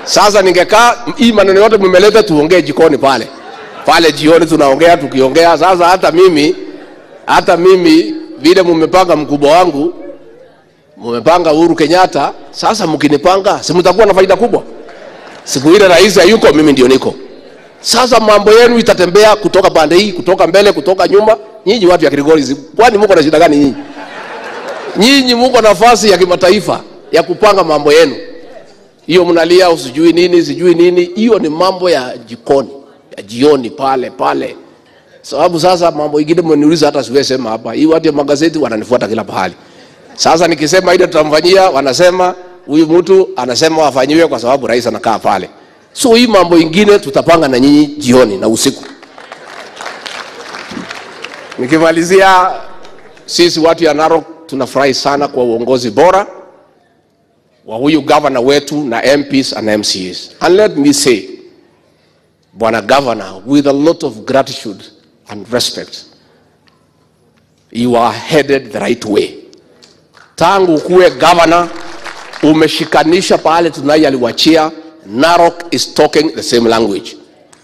Sasa ningekaa hii maneno yote mmeleta, tuongee jikoni pale pale, jioni tunaongea tukiongea. Sasa hata mimi hata mimi vile mmepanga mkubwa wangu, mmepanga Uhuru Kenyatta, sasa mkinipanga, si mtakuwa na faida kubwa? Siku ile rais hayuko, mimi ndio niko. Sasa mambo yenu itatembea kutoka pande hii, kutoka mbele, kutoka nyuma. Nyinyi watu ya Kilgoris, kwani mko na shida gani nyinyi? Nyinyi mko nafasi ya kimataifa ya kupanga mambo yenu. Hiyo mnalia usijui nini, sijui nini, hiyo ni mambo ya jikoni, ya jioni pale pale. Sababu sasa mambo ingine mmeniuliza hata siwezi sema hapa. Hii watu ya magazeti wananifuata kila pahali. Sasa nikisema ile tutamfanyia, wanasema huyu mtu anasema wafanyiwe kwa sababu rais anakaa pale. So hii mambo ingine tutapanga na nyinyi jioni na usiku. Nikimalizia, sisi watu ya Narok tunafurahi sana kwa uongozi bora wa huyu gavana wetu na MPs and MCAs. And let me say, Bwana Governor, with a lot of gratitude and respect, you are headed the right way. Tangu kuwe governor, umeshikanisha pale Tunai aliwachia, Narok is talking the same language.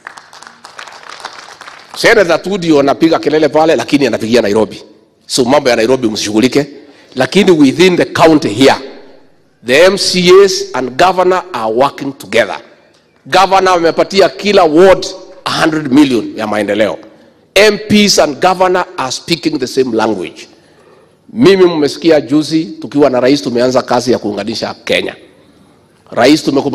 Senator tu ndio anapiga kelele pale, lakini anapigia Nairobi. So mambo ya Nairobi msishughulike, lakini within the county here the MCAs and governor are working together. Governor amepatia kila ward 100 million ya maendeleo. MPs and governor are speaking the same language. Mimi mmesikia juzi tukiwa na rais tumeanza kazi ya kuunganisha Kenya. Rais tumekupa